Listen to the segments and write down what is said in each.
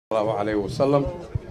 allahu calayh wasalam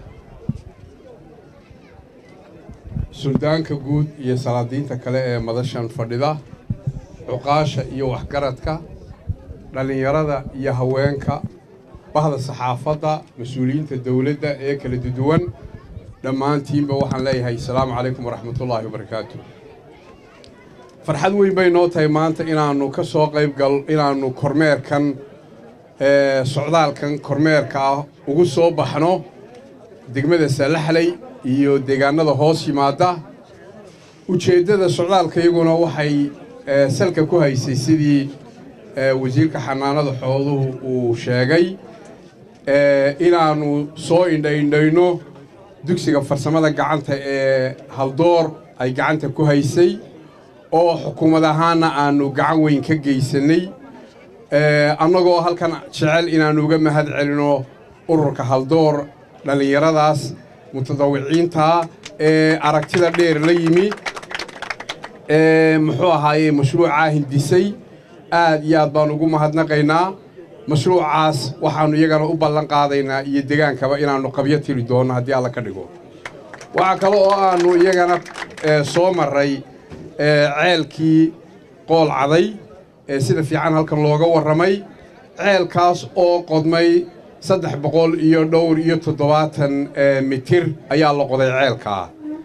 suldaanka guud iyo salaadiinta kale ee madashan fadhida cuqaasha iyo waxgaradka dhallinyarada iyo haweenka bahda saxaafadda mas-uuliyiinta dowladda ee kala duwan dhammaantiinba waxaan leeyahay asalaamu calaykum waraxmatullaahi wabarakaatu farxad weyn bay noo tahay maanta inaannu ka soo qayb gal inaannu kormeerkan socdaalkan kormeerka ah ugu soo baxno degmada saalaxley iyo deegaanada hoos yimaada ujeeddada socdaalka iyaguna waxay salka ku haysay sidii wasiirka xanaanada xooduhu uu sheegay inaannu soo indhaindhayno dugsiga farsamada gacanta ee haldoor ay gacanta ku haysay oo xukuumad ahaanna aannu gacan weyn ka geysannay annagoo halkan jecel inaannu uga mahad celino ururka haldoor dhallinyaradaas mutadawiciintaa ee aragtida dheer la yimi ee muxuu ahaaye mashruucaa hindisay aad iyo aad baan ugu mahadnaqaynaa mashruucaas waxaannu iyagana u ballan qaadaynaa iyo degaankaba inaannu qabyo tiri doonno haddii alla ka dhigo waxaa kale oo aannu iyagana soo marray ceelkii qool caday ee sida fiican halkan looga warramay ceelkaas oo qodmay saddex boqol iyo dhowr iyo toddobaatan mitir ayaa la qoday ceelkaa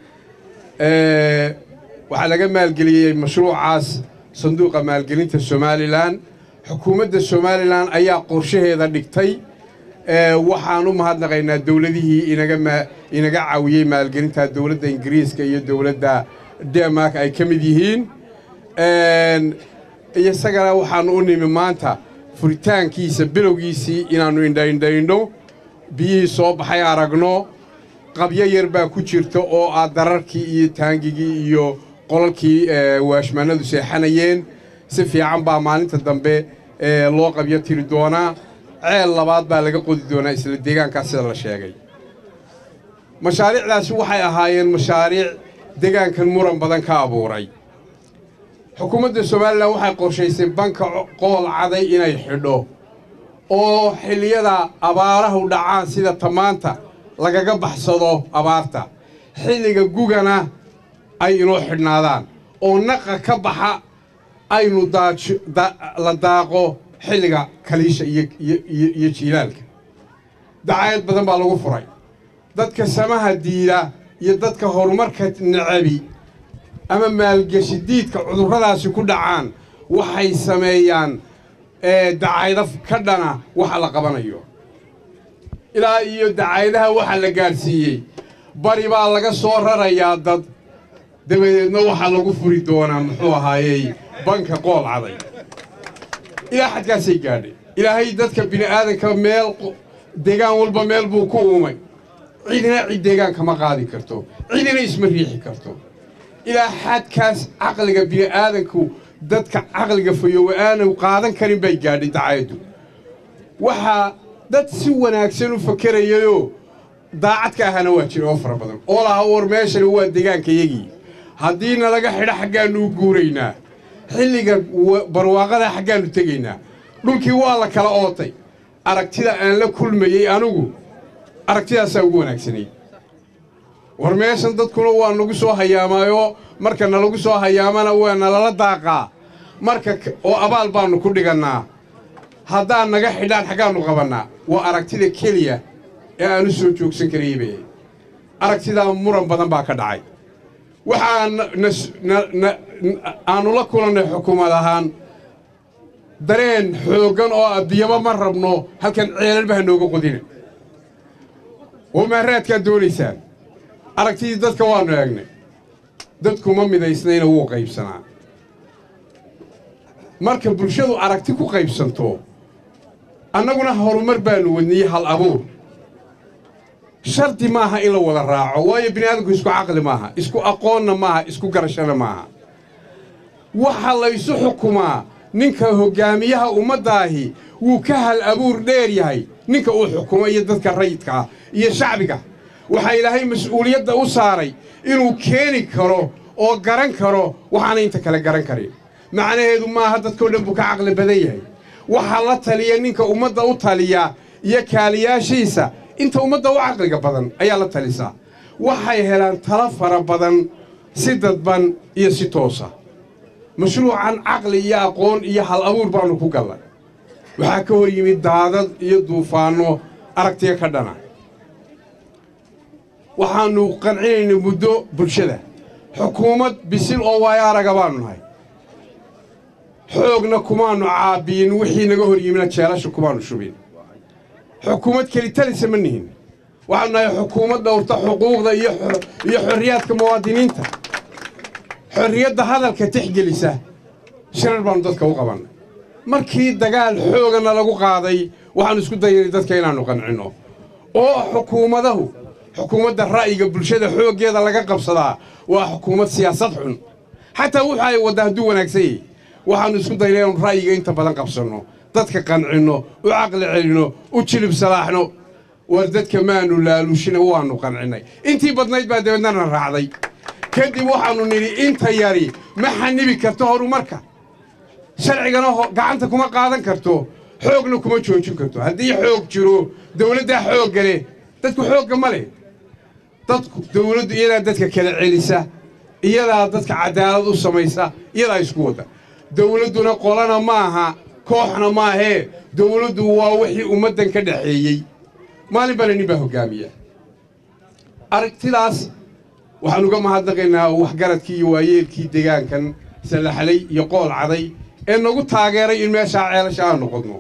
waxaa laga maalgeliyey mashruucaas sanduuqa maalgelinta somalilan xukuumadda somalilan ayaa qorshaheeda dhigtay waxaan u mahadnaqaynaa dowladihii inaga caawiyey maalgelinta dowladda ingiriiska iyo dowladda denmark ay ka mid yihiin isagana waxaannu u nimi maanta furitaankiisa bilowgiisii inaannu indhaindhaynno biyihii soo baxay aragno qabyo yar baa ku jirta oo ah dararkii iyo taangigii iyo qolalkii waashmaanadu seexanayeen si fiican baa maalinta dambe loo qabyo tiri doonaa ceel labaad baa laga qodi doonaa isla deegaankaas sida la sheegay mashaariicdaasi waxay ahaayeen mashaariic deegaankan muran badan ka abuuray xukuumadda somalilan waxay qorshaysay banka qool caday inay xidho oo xilliyada abaarahu dhacaan sida tamaanta lagaga baxsado abaarta xilliga gugana ay inoo xidhnaadaan oo naqa ka baxa aynu la daaqo xilliga kaliisha iyo jiilaalka dacayad badan baa lagu furay dadka samaha diida iyo dadka horumarka necabi ama maalgeshi diidka cudurradaasi ku dhacaan waxay sameeyaan dacaydo ka dhana waxa la qabanayo ilaa iyo dacaydaha waxa la gaadhsiiyey bari baa laga soo rarayaa dad dabadeedna waxaa lagu furi doonaa muxuu ahaayey banka qool caday ilaa xadkaasay gaadhay ilaahay dadka bini'aadanka meel deegaan walba meel buu ku uumay cidina cid deegaanka ma qaadi karto cidina isma riixi karto ilaa xadkaas caqliga bini'aadanku dadka caqliga fayowa aanu qaadan karin bay gaadhay dacayaddu waxaa dad si wanaagsan u fakerayayoo daacad ka ahana waa jira oo fara badan oo laha war meeshani waa deegaankayagii haddii nalaga xidho xaggaannu u guuraynaa xilliga barwaaqada xaggaannu tegaynaa dhulkii waa la kala ootay aragtida aan la kulmayey anigu aragtidaasaa ugu wanaagsanay war meeshan dadkuna waa nagu soo hayaamaayoo marka nalagu soo hayaamana waa nalala daaqaa marka oo abaal baannu ku dhigannaa haddaan naga xidhaan xaggaannu qabannaa waa aragtida keliya ee aanu soo joogsan karaybe aragtidaa muran badan baa ka dhacay waxaa aannu la kulannay xukuumad ahaan dareen xooggan oo addiyaba ma rabno halkan ceelalba ha nooga qodina oo maaraadkaad doonaysaan aragtidii dadka waannu eegnay dadkuma midaysnayna wuu qaybsanaa marka bulshadu aragti ku qaybsanto annaguna horumar baannu wadniyey hal abuur shardi maaha in la wada raaco waayo bini'aadamku isku caqli maaha isku aqoonna maaha isku garashana maaha waxa laysu xukumaa ninka hoggaamiyaha ummaddaahi wuu ka hal abuur dheer yahay ninka uu xukumo iyo dadka rayidka ah iyo shacbiga waxaa ilaahay mas-uuliyadda u saaray inuu keeni karo oo garan karo waxaana inta kale garan karin macnaheedu maaha dadkao dhan buu ka caqli badan yahay waxaa la taliya ninka ummadda u taliya iyo kaaliyaashiisa inta ummadda u caqliga badan ayaa la talisaa waxay helaan talo fara badan si dadban iyo si toosa mashruucan caqli iyo aqoon iyo hal abuur baannu ku gallay waxaa ka hor yimid daadad iyo duufaanno aragtiya ka dhana waxaannu qancinaynay muddo bulshada xukuumad bisil oo waayo araga baannu nahay xoogna kumaannu caabbiyin wixii naga hor yimina jeelasha kumaannu shubin xukuumad kelitalisa ma nihin waxaanu nahay xukuumad dhowrta xuquuqda iyo xorriyaadka muwaadiniinta xorriyadda hadalka tixgelisa shirar baannu dadka u qabannay markii dagaal xoogana lagu qaaday waxaannu isku dayanay dadka inaannu qancinno oo xukuumadahu xukuumadda ra'yiga bulshada xooggeeda laga qabsadaa waa xukuumad siyaasad xun xataa wuxu ay wadda hadduu wanaagsan yahy waxaannu isku daynay inaanu ra'yiga inta badan qabsanno dadka qancinno u caqli celinno u jilib salaaxno war dadka maannu laaluushina waannu qancinnay intii badnayd baa dabeednana raacday kadib waxaannu nidhi inta yari ma xanibi karto horumarka sharcigana gacanta kuma qaadan karto xoogna kuma joojin karto haddii xoog jiro dawladdaa xoogga leh dadku xoogga ma leh dadku dawladdu iyadaa dadka kala celisa iyadaa dadka cadaalad u samaysa iyadaa isku wadda dawladduna qolana maaha kooxna maahee dawladdu waa wixii ummaddan ka dhaxeeyey maalin bana nin baa hoggaamiya aragtidaas waxaan uga mahadnaqaynaa waxgaradkii iyo waayeelkii deegaankan sallaxlay iyo qool caday ee nagu taageeray in meeshaa ceelasha aan noqodno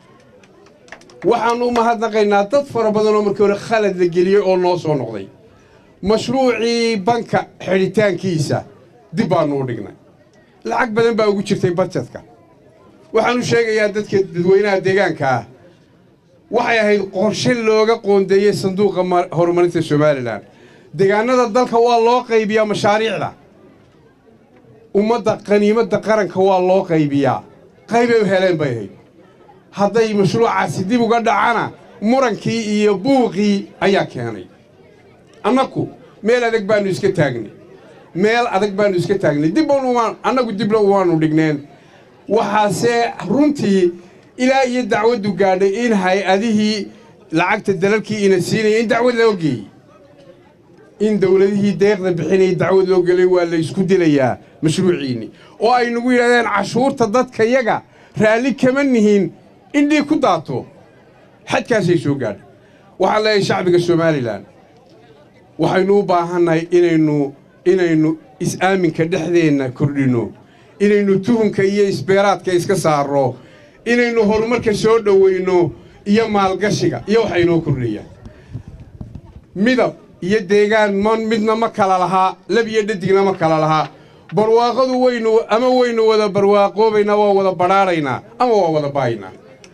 waxaannu u mahadnaqaynaa dad fara badan oo markii hore khalad la geliyey oo noo soo noqday mashruucii banka xidhitaankiisa dib baannu u dhignay lacag badan baa ugu jirtay badjadka waxaanu sheegayaa dadka dadweynaha deegaanka ah waxay ahayd qorshe looga qoondeeyey sanduuqa horumarinta somalilan deegaanada dalka waa loo qaybiyaa mashaariicda ummadda qaniimadda qaranka waa loo qaybiyaa qaybay u heleen bay ahayd hadday mashruucaasi dib uga dhacana murankii iyo buuqii ayaa keenay annaku meel adag baannu iska taagnay meel adag baannu iska taagnay dib annagu dibna umaanu dhigneen waxaase runtii ilaa iyo dacwaddu gaadhay in hay-adihii lacagta dalalkii ina siinaya in dacwad loo geeyey in dawladihii deeqda bixinayay dacwad loo gelay waa la isku dilayaa mashruuciinni oo ay nagu yidhahdeen cashuurta dadka yaga raalli kama nihin indhii ku daato xadkaasay soo gaadha waxaan leeyahay shacbiga somalilan waxaynu u baahannahay inaynu inaynu is-aaminka dhexdeenna kordhinno inaynu tuhunka iyo isbeeraadka iska saarno inaynu horumarka soo dhowayno iyo maalgashiga iyo waxa inoo kordhayaan midab iyo deegaan ma midna ma kala lahaa lab iyo dhadigna ma kala lahaa barwaaqadu waynu ama waynu wada barwaaqoobaynaa waa wada badhaadhaynaa ama waa wada baaynaa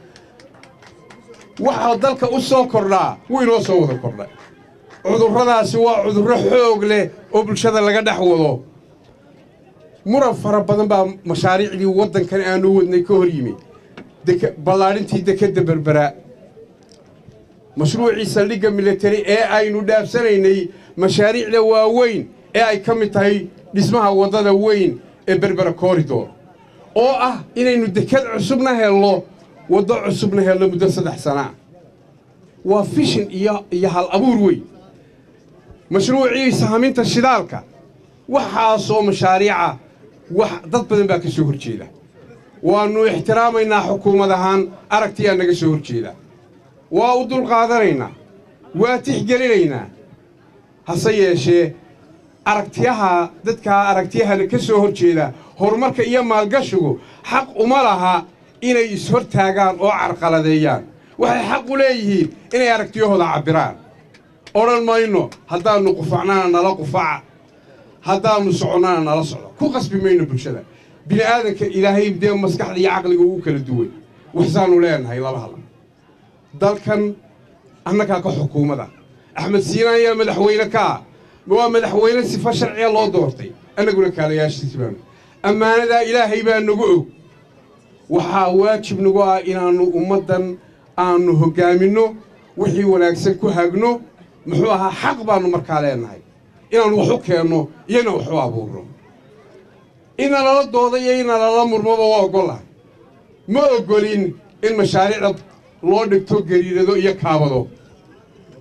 waxaa dalka u soo kordhaa wuu inoo soo wada kordhay cudurradaasi waa cudurro xoog leh oo bulshada laga dhex wado muran fara badan baa mashaariicdii waddankan aanu wadnay ka hor yimi ballaadhintii dekedda berberaa mashruucii saldhigga militari ee aynu dhaafsanaynay mashaariicda waaweyn ee ay ka mid tahay dhismaha waddada weyn ee berbera koridor oo ah inaynu deked cusubna helno waddo cusubna helno muddo saddex sanaa waa fishin iyo iyo hal abuur weyn mashruucii sahminta shidaalka waxaasoo mashaariica wax dad badan baa ka soo hor jeeda waannu ixtiraamaynaa xukuumad ahaan aragtiyaa naga soo hor jeeda waa u dulqaadanaynaa waa tixgelinaynaa hase yeeshee aragtiyaha dadkaa aragtiyahana ka soo hor jeeda horumarka iyo maalgashigu xaq uma laha inay ishortaagaan oo carqaladeeyaan waxay xaq u leeyihiin inay aragtiyahooda cabbiraan odhan mayno haddaannu qufacnana nala qufaca haddaannu soconnana nala socdo ku qasbi mayno bulshada bini aadanka ilaahay dee maskaxda iyo caqliga ugu kala duwan waxsaannu leenahay laba hal dalkan annagaa ka xukuumada axmed siinaan ayaa madaxweyne ka ah waa madaxweyne sifo sharciya loo doortay annaguna kaalayaashiisi baanu ammaanadaa ilaahay baa nagu og waxaa waajib nagu ah inaannu ummaddan aannu hoggaaminno wixii wanaagsan ku hagno muxuu ahaa xaq baannu markaa leenahay inaannu wax u keenno iyona wax u abuurno ina lala dooda iyo ina lala murmoba waa oggollahay ma oggolin in mashaariicda loo dhigto gariirado iyo kaabado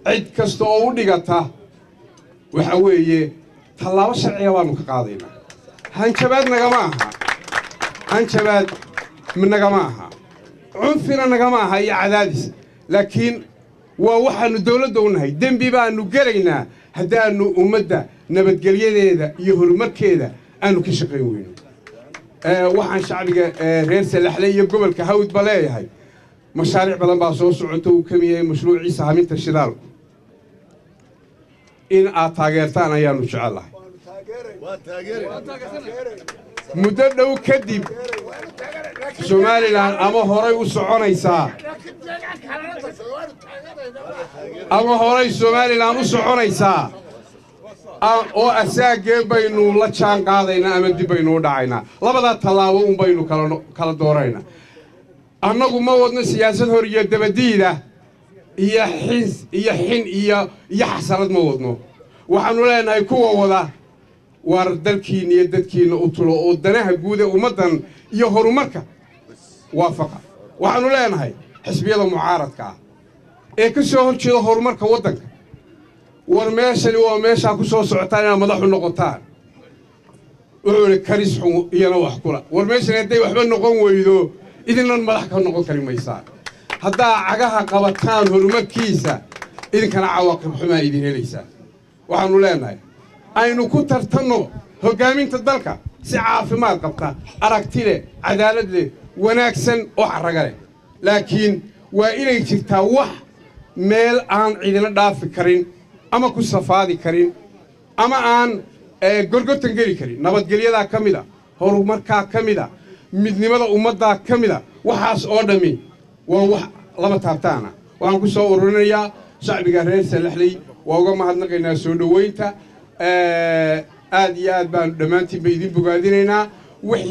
cid kasta oo u dhigata waxa weeye tallaabo sharciga baanu ka qaadaynaa hanjabaad nagama aha hanjabaad nagama aha cunfina nagama aha iyo cadaadis laakiin waa waxaannu dawladda u nahay dembi baannu gelaynaa haddaannu ummadda nabadgelyadeeda iyo horumarkeeda aanu ka shaqayn weyno waxaan shacbiga reer salaxle iyo gobolka hawdba leeyahay mashaariic badan baa soo socota uu ka mid yahay mashruuciisa haminta shidaalku in aad taageertaan ayaannu jecellahay muddo dhow kadib somalilan ama horay u soconaysaa ama horay somalilan u soconaysaa oo asaagee baynu la jaan qaadaynaa ama dib baynu u dhacaynaa labadaa tallaabo un baynu kala dooraynaa annagu ma wadno siyaasad hor iyo dabadiida iyo xins iyo xin iyo iyo xasanad ma wadno waxaannu leenahay kuwa wada waar dalkiinna iyo dadkiinna u tulo oo danaha guud ee ummaddan iyo horumarka waafaqa waxaannu leenahay xisbiyada mucaaradka ah ee ka soo hor jeeda horumarka waddanka war meeshani waa meeshaa ku soo socotaan inaad madaxu noqotaan wuxuu idhi karis xun iyana wax kula war meeshani hadday waxba noqon weydo idinnan madax ka noqon kari maysaan haddaa cagaha qabataan horumarkiisa idinkana cawaaqib xumaa idin helaysaa waxaannu leenahay aynu ku tartanno hoggaaminta dalka si caafimaad qabta aragti leh cadaalad leh wanaagsan oo carraga leh laakiin waa inay jirtaa wax meel aan cidina dhaafi karin ama ku safaadi karin ama aan gorgortan geli karin nabadgelyadaa ka mid a horumarkaa ka mid a midnimada ummaddaa ka mid a waxaas oo dhammi waa wax lama taabtaana waxaan ku soo ururinayaa shacbiga reer salaxley waa uga mahadnaqaynaa soo dhoweynta aad iyo aad baanu dhammaantiinba idin bogaadinaynaa